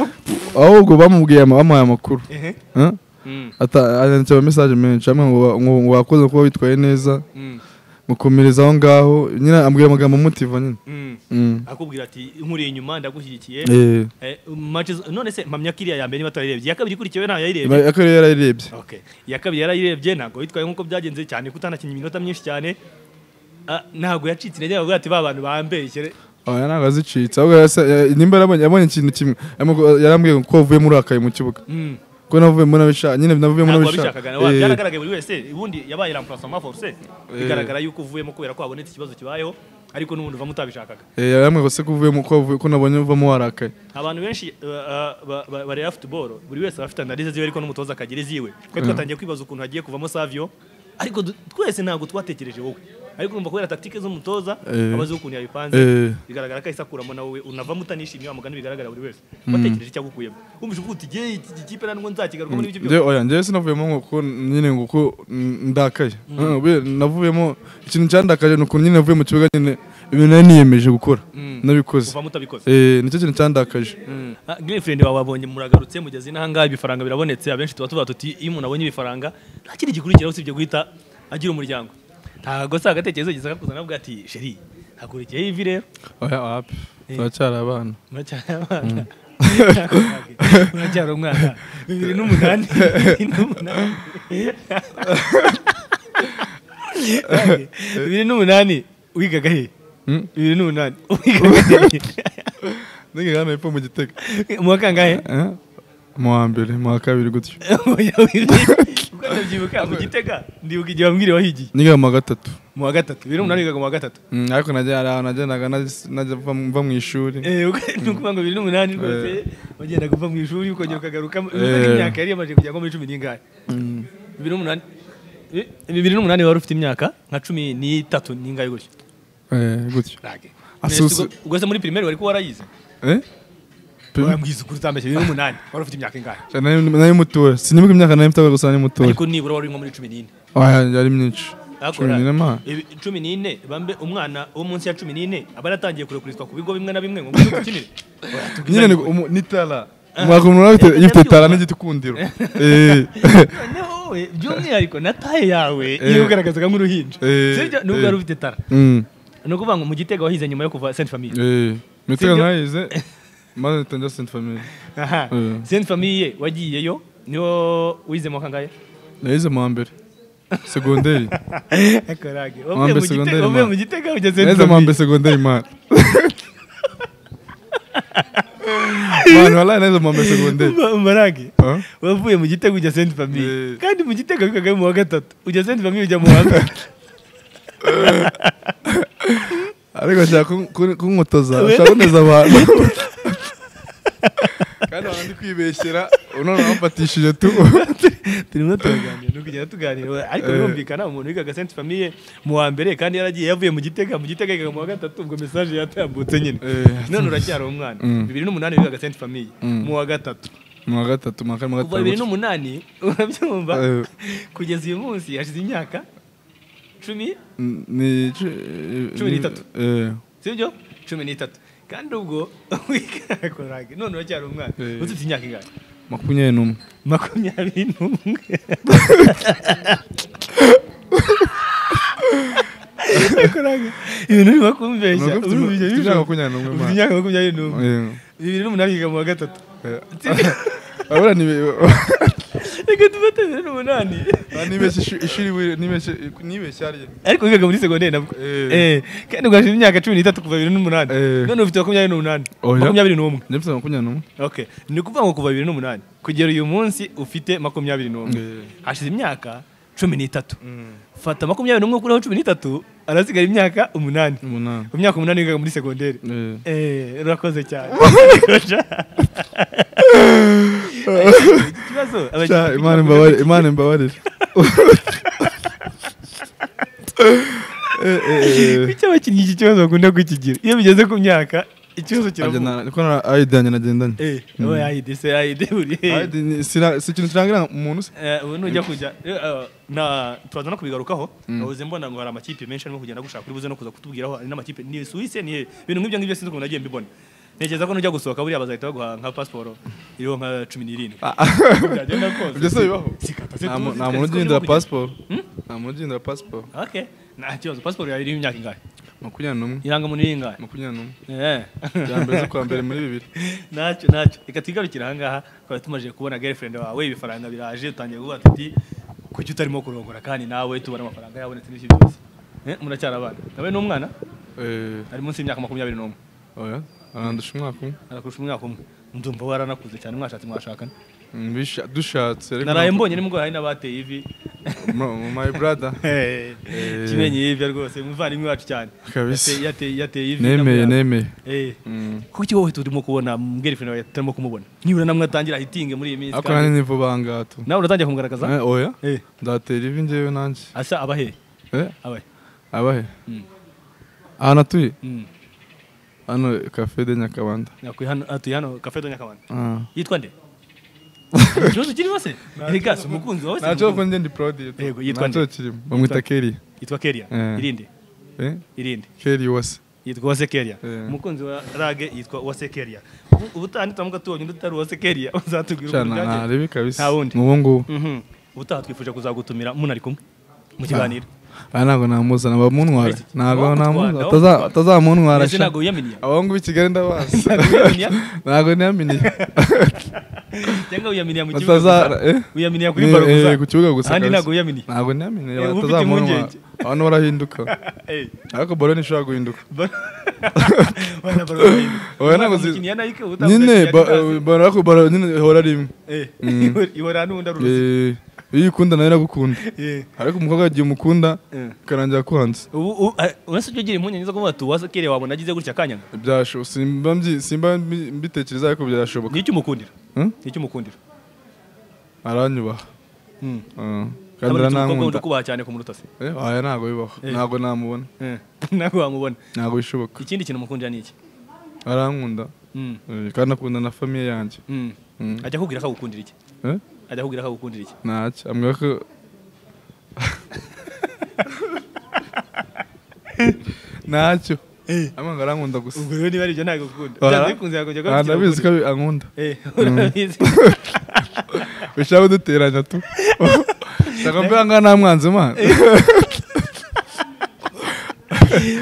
ahubwo bamubwiye ama- bamuhaye amakuru ehe Huh? Mm, Ata- yanditse ama message menshi amwe ngo wa- ngo ngo wakoze kuba witwaye neza mm, mukomereza aho ngaho nyine ambwira amagambo amutiva nyine mm. Mm. akubwira ati nkuri inyuma ndagushyigikiye Eh, Eh, match zo- none se mpamya ko iriya ya mbere niba twayirebye iya kabiri ikurikiyewe ntayo yayirebye iba- ako rero yarayirebye Okay. iya kabiri yarayirebye ntabwo yitwaye nk'uko byagenze cyane kutanakinya iminota myinshi cyane Ah, ntabwo yacitse intege bavuga ati ba bantu bambeshye re." oya ntabwo azicitse ahubwo yasa- ya- nimba yarabonye yabonye ikintu kimwe Yarambwiye- yarambwiye ngo ko wavuyemo urakaye mu kibuga Mm. ko navuyemo nabishaka nyine navuyemo ntabwo nabishaka wabishakaga Eh, byaragaragaye buri wese ubundi yabaye rampulasoma force bigaragara yuko uvuyemo kubera ko habonetse ikibazo kibayeho ariko n'ubundi uvamo utabishakaga eh, yarambwiye ngo se ko uvuyemo ko wavuye- ko nabonye uvamo warakaye abantu benshi uh, uh, ba- ba- bareba futuboro buri wese aba afite analise ziwe ariko n'umutoza akagira iziwe kuko twatangiye kwibaza ukuntu hagiye kuvamo savio ariko du- twese ntabwo twatekereje wowe ariko urumva kubera taktike z'umutoza Eh. abazi ukuntu yabipanze Eh, bigaragara ko ahise akuramo nawe unavamo utanishimiye wa mugani bigaragara buri wese watekereje icyo agukuyemo wumvije uvuga uti jye iki iki kipe ntabwo nzakigarukamo n'ibyo byose Njye oya njyewe sinavuyemo ngo kuko nyine ngo ko mm, ndakaye Ah, we- navuyemo ikintu cyandakaje ni ukuntu nyine navuye mu kibuga nyine ibintu nari niyemeje gukora nabikoze kuvamo utabikoze Eh, nicyo kintu cyandakaje Ah, girlfriend wawe wabonye muragarutse mugeze n'ahangaha ibifaranga birabonetse abenshi tuba tuvuga tuti iyo umuntu abonye ibifaranga nta kindi gikurikiraho usibye guhita agira umuryango ntabwo se agatekerezo yigeze akakuzana avuga ati sheri hakurikiyeho ivi rero oya wapi turacyari abana muracyari abana muracyari umwana bibiri n'umunani bibiri n'umunani bibiri n'umunani wigaga he Mm. bibiri n'umunani wigaga he ninge hano hepfo mu gitega mu wa kangahe Eh, mu wa mbere mu wa kabiri gutyo Oya, wigaga- mubyibuka mu gitega ndibuka igihe wambwira wahigiye niga mu wa gatatu mu wa gatatu rero umuntu arigaga mu wa gatatu Mm, ariko najya hari ahantu najyaga najya- najya mva mu- mva mu ishuri Eh, uko- ni ukuvuga ngo bibiri n'umunani rwose wagendaga uva mu ishuri ukongera ukagaruka Eh. imyaka yari yamaze kujya nko muri cumi n'ingahe Mm, bibiri n'umunani Eh, bibiri n'umunani wari ufite imyaka nka cumi n'itatu n'ingahe gutyo eh, gutyo Mbese Asusu- ubwo- ubwo se muri primaire wari kuba warayize Eh? Pe- wambwiza ukuri utambeshye bibiri n'umunani wari ufite imyaka ingahe nari nari mutoya sinibuka imyaka nari mfite gusa nari mutoya ariko nibura wari nko muri cumi n'ine Ah, yari myinshi Akora. cumi n'ine ma Ibi- cumi n'ine bambe umwana wo munsi ya cumi n'ine aba yaratangiye kurekurizwa ku bigo bimwe na bimwe ngo ngwino ukinire nyine ni- umu- n'itara mwaka umuntu aba afite- Eh, ifite itara ndabyumva. n'igiti kundiro Eh. noneho wowe by'umwihariko na taye yawe Eh. iyo ugaragazaga nk'uruhinja Eh, sibyo nubwo wari eh. ufite tara Mm, ni ukuvuga ngo mu gitega wahize nyuma yo kuva senti famiye eh. Mitega Sibyo? narayize maze mpita njya Sainte Famille aha Eh. senti famiye wagiyeyo niwo wizemo kangahe nayize mu wa mbere segonderi akarage Wambe wavuye mu segonderi, Gitega- wavuye man. mu gitega ujya senti nayize mu wa famiye mbere segonderi mani mani walayi nayize mu wa mbere segonderi marage Ah? wavuye mu gitega ujya senti famiye Eh. kandi mu gitega wikagayo mu wa gatatu ujya senti famiye ujya mu wa mbere ariko nshaka kun- kun- kunkotoza ushaka kuneza abantu kandi abantu ndi kwibeshyera none wamfatishije tu turimo turaganira ni ukugenda tuganira ariko Eh. birumvikana umuntu wigaga senti famiye mu wa mbere kandi yaragiye yavuye mu gitega mu gitega yigaga mu wa gatatu ubwo mesaje yatambutse nyine Eh. none uracyari umwana Mm. bibiri n'umunani wigaga senti famiye Mm. mu wa gatatu mu wa gatatu mu wa kane mu wa kuva bibiri gatanu n'umunani urabyumva Eh. kugeza uyu munsi hashize imyaka cumi N- ni cu- eh, Cumi ni- n'itatu. eh, sibyo cumi n'itatu kandi ubwo wikarakoraga none uracyari umwana Eh. ufite imyaka ingahe makumyabiri n'umwe makumyabiri n'umwe Yakoraga ibintu birimo kumbeshya Nuko ufite Ubu ima- ibyo ufite bishoboka. imyaka makumyabiri n'umwe, Ufite man. imyaka makumyabiri n'umwe Eh, bibiri n'umunani yiga mu wa gatatu eh. Sibyo? Urabona ni- reka dufate bibiri n'umunani Ah, nibeshye ishu- ishuri we- nibeshye nibeshye ariye ariko wigaga muri segonderi nabwo Eh. Eh, kandi ugashira imyaka cumi n'itatu kuva bibiri n'umunani Eh. none ufite makumyabiri n'umunani Oya. makumyabiri n'umwe njye mfite makumyabiri n'umwe okay ni ukuvuga ngo kuva bibiri n'umunani kugera uyu munsi ufite makumyabiri n'umwe Eh. hashize imyaka cumi n'itatu fata makumyabiri n'umwe ukuraho cumi n'itatu arasigara imyaka umunani umunani mu myaka umunani wigaga muri segonderi Eh. Eh, urakoze cyane ikibazo Sha, abashaka imana imbabare imana imbabarire Eh, eh, eh. kuki abakinnyi iki kibazo bakunda kukigira iyo bigeze ku myaka ikibazo Ajya kiravuka na- niko na ayidi yanjye nagendanye Eh, wowe ayidi se ayidi buri Ayidi ni- sira- si ikintu kirangira umuntu se Eh, ubu nujya kujya eh, eh, na turaza no kubigarukaho nabuze mbona ngo hari amakipe menshi arimo kugenda gushaka uri buze no kuza kutubwiraho hari n'amakipe ni suwise ni ibintu nk'ibyo ngibyo sinzi ukuntu nagiye mbibona ntekereza ko nujya gusohoka buriya bazahita baguha nka pasiporo iriho nka cumi n'irindwi byagenda ibyo kose se bibaho sikata se nta mu- tuzi nta twese muntu ko urimo ugihindura kugenda. pasiporo nta muntu ugihindura pasiporo okay nta kibazo pasiporo yawe iriho imyaka ingahe makumyabiri n'umwe irangamuntu iri ingahe makumyabiri n'umwe Eh. bya mbere zo kwa mbere muri bibiri ntacyo ntacyo reka twigarukire ahangaha twari tumaze kubona girlfriend wawe ibifaranga biraje utangiye kuvuga tuti kuki utarimo kurongora kandi nawe tubona amafaranga yabonetse n'ibyo byose Eh, muracyari abana nawe ni umwana Eh, ari munsi y'imyaka makumyabiri n'umwe oya arandusha umwaka umwe arakurusha umwaka umwe ndumva waranakuze cyane mwashatse mwashakana Mm, bisha- dushatse ariko naraye ntabwo- mbonye nimugore hari n'abateye ivi Mo- mo- my brother Eh. kimenye yibya rwose umuvandimwe wacu cyane Kabisa. Yateye- yateye yateye ivi nemeye ndamwanga. nemeye Eh. Mm. kuki wowe turimo kubona girlfriend wawe turimo kumubona nibura namwe atangira hitinge muri iyi minsi ariko kandi- nanjye ni vuba aha ngaha tu nawe uratangiye kumugaragaza Eh, oya Eh. ndatera ivi njyewe nanjye asa abahe Eh, abahe abahe Mm. ahantu atuye Mm. hano cafe de nyakabanda Nakuye hano atuye hano kafe do nyakabanda Ah. yitwa nde ikibazo kirimo se rega si umukunzi wawe se ntacyo umukunzi. kuko njye ndi prodi Yego, yitwa ntacyo nde? kirimo bamwita keri yitwa keria Eh. irinde Eh, irinde keri wase yitwa uwase keria Eh. umukunzi wa rage yitwa uwase keria ubutaha nituramuka tubonye undi utari uwase keria uzatubwira ukuntu cana byagenze ntarebe kabisa Nta wundi. ni uwo nguwo Mhm. ubutaha twifuje kuzagutumira munari kumwe mu kiganiro aha ntabwo namuzana bamuntwara Ese, ntabwo wagutwara, namuzana wagutwara. Ataza- atazamuntwara ese sha. ntabwo wiyaminiye abo ngubu i kigali ndabazi Ntabwo wiyaminiya ntabwo niyaminiye cyangwa wiyaminiya mu kibuga Bataza- gusa? eh? wiyaminiya kuri Ni- baro eh, gusa ku kibuga gusa ahandi kabisa. ntabwo wiyaminiye ntabwo niyaminiye Eh, uba ufite batazamuntwara impungenge. abantu barahinduka Eh. ariko baro ntishobora guhinduka oya Oya, ntabwo zi- nyine ba- eh, baro ariko baro nyine ihora rimwe Mm. ihora n'ubundi ari uruzi Eh, iyo uyikunda nawe iragukunda Yeah. ariko umukobwa igihe umukunda Yeah. ikarangira akuhanze ubu ubu- ah, uretse ibyo ugira impungenge zo kuvuga ati uwase kere wabona agize gutya akanyanga byashoboka simba mbyi- simba mbi- mbitekereza ariko byashoboka ni icyo umukundira Hmm? ni icyo umukundira aranyubaha Hmm. Ah, Urabona iki kandi umukobwa wundi aranankunda ukubaha cyane kumuruta se Eh, oya ntabwo bibaho Eh. ntabwo namubona ntabwo wamubona ntabwo bishoboka ikindi kintu umukundira ni iki arankunda Hmm. Eh, kandi akunda na famiye yanjye Hmm. Mm. ajya akubwira ko agukundira iki Eh? ajya akubwira ko agukundira iki ntacyo ambwira ko ntacyo amanga arankunda gusa ubwo rero niba ari ibyo ntabwo ukunda Oya. byanze bikunze yakongera ko Ah, ndabizi ko abi- ankunda Eh, urabizi ushaka kuduteranya tu shaka mbe angana nta mwanzi mana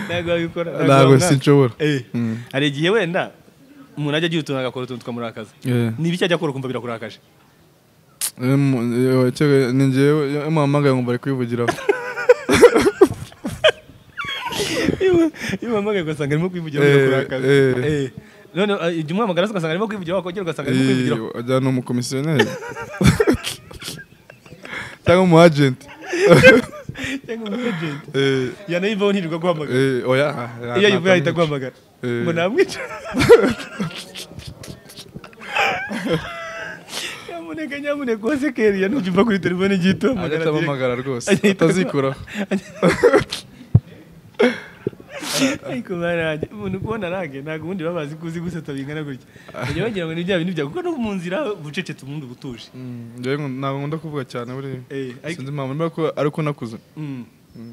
ntabwo wabikora ntabwo sinshobora Eh. Mm. hari igihe wenda umuntu ajya agira utuntu agakora utuntu tukamurakaza Eh. ni ibiki ajya akora ukumva birakurakaje Eh, mu- eh, cyo- ni njyewe iyo muhamagaye ngo bari kwivugiraho iyo uhamagaye ugasanga arimo kwivugira Eh, birakurakaza eh. Eh. none ah, igihe umuhamagara ugasanga arimo kwivugira wakongera ugasanga arimo kwivugiraho Eh, ajyana umukomisiyoneri cyangwa umu agent cyangwa umu agent Eh, yanayivaho ntirirwa guhamagara eh, oya iyo ayivuye ahita aguhamagara Eh. ngo namwica nyamuneka nyamuneka uwase keriya nujya kuri telefone igiye ituhamagara agahita direct. abamagara rwose Agahita atazikuraho ariko baraje umuntu kubona rage ntabwo ubundi baba bazi kuzi guseta bingana gutya bajya bagira ngo ni bya bintu bya kuko no mu nzira bucecetse ubundi butuje njyewe nku- ntabwo nkunda kuvuga cyane buriya Eh, ariko- sinzi impamvu niba ko- ariko nakuze Mm.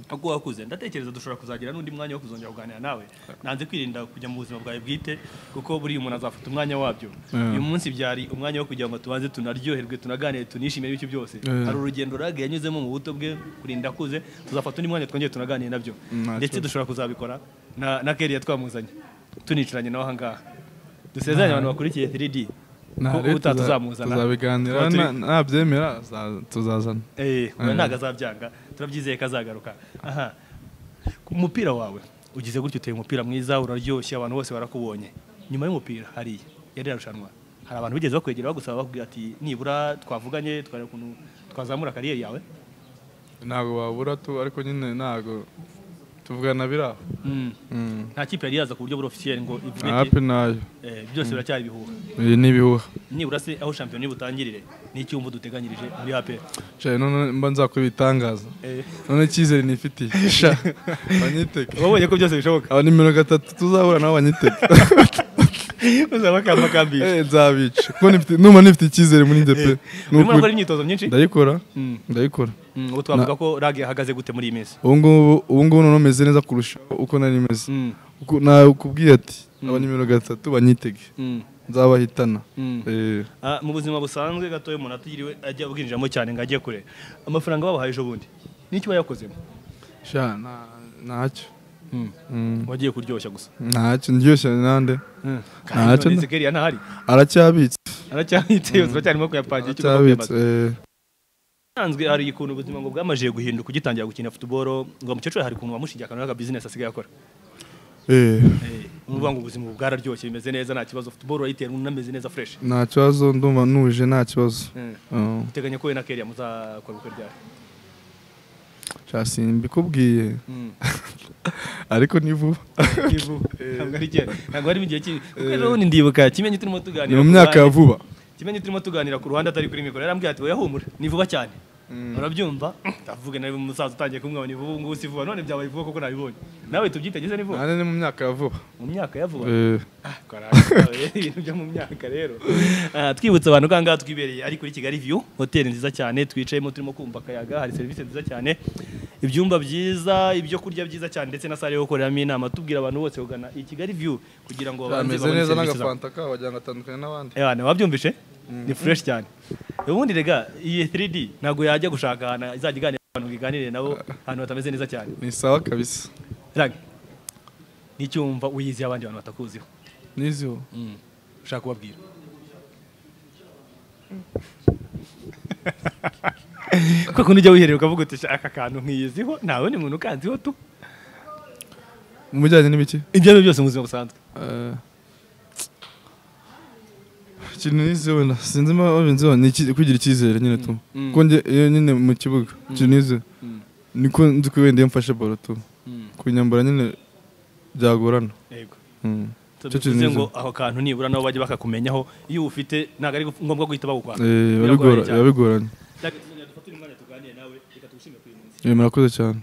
uko wakuze ndatekereza dushobora kuzagira n'undi mwanya wo kuzongera kuganira nawe nanze kwirinda kujya mu buzima bwawe bwite kuko buriya umuntu azafata umwanya wabyo Yeah. uyu munsi byari umwanya wo kugira ngo tubanze tunaryoherwe tunaganire tunishimire bityo byose Yeah. hari urugendo rage yanyuzemo mu buto bwe kurinda akuze tuzafata undi mwanya twongere tunaganire nabyo Mm, nta ndetse kibazo. dushobora kuzabikora na na keriya twamuzanye tunicaranye nawe aha ngaha dusezeranye abantu bakurikiye 3D ko Nta, ubutaha tuza- tuzamuzana tuzabiganira Tuba turi- na- nabyemera za- tuzazana Eh, oya ntabwo azabyanga turabyizeye ko azagaruka aha ku mupira wawe ugize gutya uteye umupira mwiza uraryoshye abantu bose barakubonye nyuma y'umupira hariya yari irarushanwa hari abantu bigeze bakwegera bagusaba bakubwira ati nibura twavuganye twareba ukuntu twazamura kariyeri yawe ntabwo wabura tu ariko nyine ntabwo tuvugana biraho Mm. Mm. nta kipe yari yaza ku buryo buri ofisiyeri ngo ivuge iti hapi nayo eh, byose biracyari ibihuha iyi ni ibihuha nibura se aho shampiyona butangirire n'iki wumva duteganyirije muri APR Shari, none mba nzakora ibitangaza Eh, none icyizere nifitiye sha banyiteke wabonye ko byose bishoboka aba nimero gatatu tuzahura nabo banyiteke uzaba kambakambisha Eh, nzabica kuko nifite- numva nifite icyizere muri njye pe Ni urimo ukuri. gukora imyitozo myinshi ndayikora Mm. ndayikora Mm, ubu twavuga ko rage yahagaze gute muri iyi minsi ubu ngubu ubu ngubu noneho meze neza kurushaho uko nari meze Mm, Uku- nakubwiye ati aba nimero gatatu banyitege mm, nzabahitana mm. Eh, Ah, mu buzima busanzwe gatoya umuntu atiriwe ajya bwinjiramo cyane ngo ajye kure amafaranga babahaye ejo bundi n'icyo wayakozemo sha nta- ntacyo Mm, wagiye kuryoshya gusa ntacyo ndyoshye nande kandi Ntacyo none nda- Zekeriya ntahari aracyabitse aracyahitse yose aracyarimo kuyapagira icyo aracyabitse eh. usanzwe hari ukuntu ubuzima ngo bwamajije guhinduka ugitangira gukina futuboro ngo umukecuru hari ukuntu wamushingiye akantu n'akabizinesi asigaye akora Eh, Eh, urumva ngo ubuzima ubu bwararyoshye bimeze neza nta kibazo futuboro urayitera unameze neza fureshi nta kibazo ndumva nuje nta kibazo Eh, Oh, uteganya ko we na keriya muzakora ubukwe ryari sha simbikubwiye Mm. ariko ni vuba Kivu. ntabwo ari kera ntabwo harimo igihe kibi kuko rero ubundi ndibuka kimenyi turimo ni tuganira mu ku myaka ya ruhande- vuba kimenyi turimo tuganira ku ruhande atari kuri mikoro yarambwiye ati oya humura ni vuba cyane urabyumva ndavuga nawe umusaza utangiye kumwaba ni vuba ubu ngubu si vuba none byabaye vuba kuko nabibonye nawe tubyitegeze ni vuba nane ni mu myaka ya vuba mu myaka ya vuba Eh, Ah, karaka, we, ibintu byo mu myaka rero Ah, twibutsa abantu ko ahangaha twibereye ari kuri kigali view hoteli nziza cyane twicayemo turimo kumva akayaga hari serivisi nziza cyane ibyumba byiza ibyo kurya byiza cyane ndetse na sale yo gukoreramo inama tubwira abantu bose kugana i kigali view kugira ngo babanze ameze babone neza serivisi zabo. n'agafanta kabo wagira ngo atandukanye n'abandi Eh, bana, wabyumvishe ni fresh cyane ubundi rega iyi 3D ntabwo yajya gushaka ahantu izajya iganira abantu ngo iganire nabo ahantu hatameze neza cyane ni sawa kabisa rage n'icyumva uyiziye abandi bantu batakuziho niziho ushaka kubabwira ko kundi ujya wiherera ukavuga uti "Sha, aka kantu nkiyiziho nta wundi muntu ukanziho tu mu bijyanye n'ibiki ibyo ari byo byose mu buzima busanzwe Eh, ikintu nize wenda sinzi niba babinzeho ni iki- kugira icyizere nyine tu Mm. kuko njye iyo nyine mu kibuga ikintu nize Mm. niko nzi ko wenda iyo mfashe baro tu kunyambara nyine byagorana Yego. Mm. Icyo kintu tubivuze nize. ngo aho kantu nibura nabo bajye bakakumenyaho iyo ufite ntabwo ari ngombwa guhita bagukwana Eh, biba Biragoye bigora- cyane. biba bigoranye Dufate uyu mwanya tuganire nawe reka tugushime kuri iyi munsi Eh, murakoze cyane